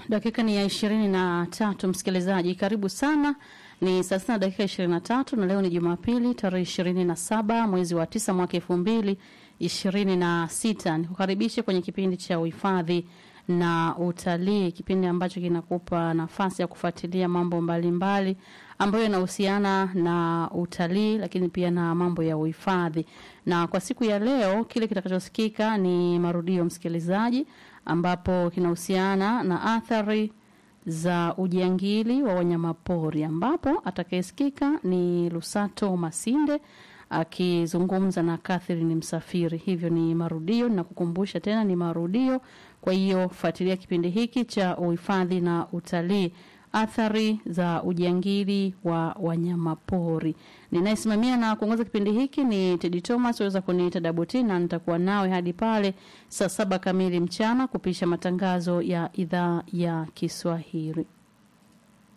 dakika ni ya ishirini na tatu msikilizaji karibu sana ni saa sita na dakika ishirini na tatu na leo ni jumapili tarehe ishirini na saba mwezi wa tisa mwaka elfu mbili ishirini na sita nikukaribishe kwenye kipindi cha uhifadhi na utalii kipindi ambacho kinakupa nafasi ya kufuatilia mambo mbalimbali mbali, ambayo yanahusiana na utalii lakini pia na mambo ya uhifadhi na kwa siku ya leo kile kitakachosikika ni marudio msikilizaji ambapo kinahusiana na athari za ujangili wa wanyamapori ambapo atakayesikika ni Lusato Masinde akizungumza na Catherine Msafiri. Hivyo ni marudio na kukumbusha tena ni marudio. Kwa hiyo fuatilia kipindi hiki cha uhifadhi na utalii, athari za ujangili wa wanyamapori. Ninayesimamia na kuongoza kipindi hiki ni Teddy Thomas, waweza kuniita Daboti, na nitakuwa nawe hadi pale saa saba kamili mchana kupisha matangazo ya idhaa ya Kiswahili.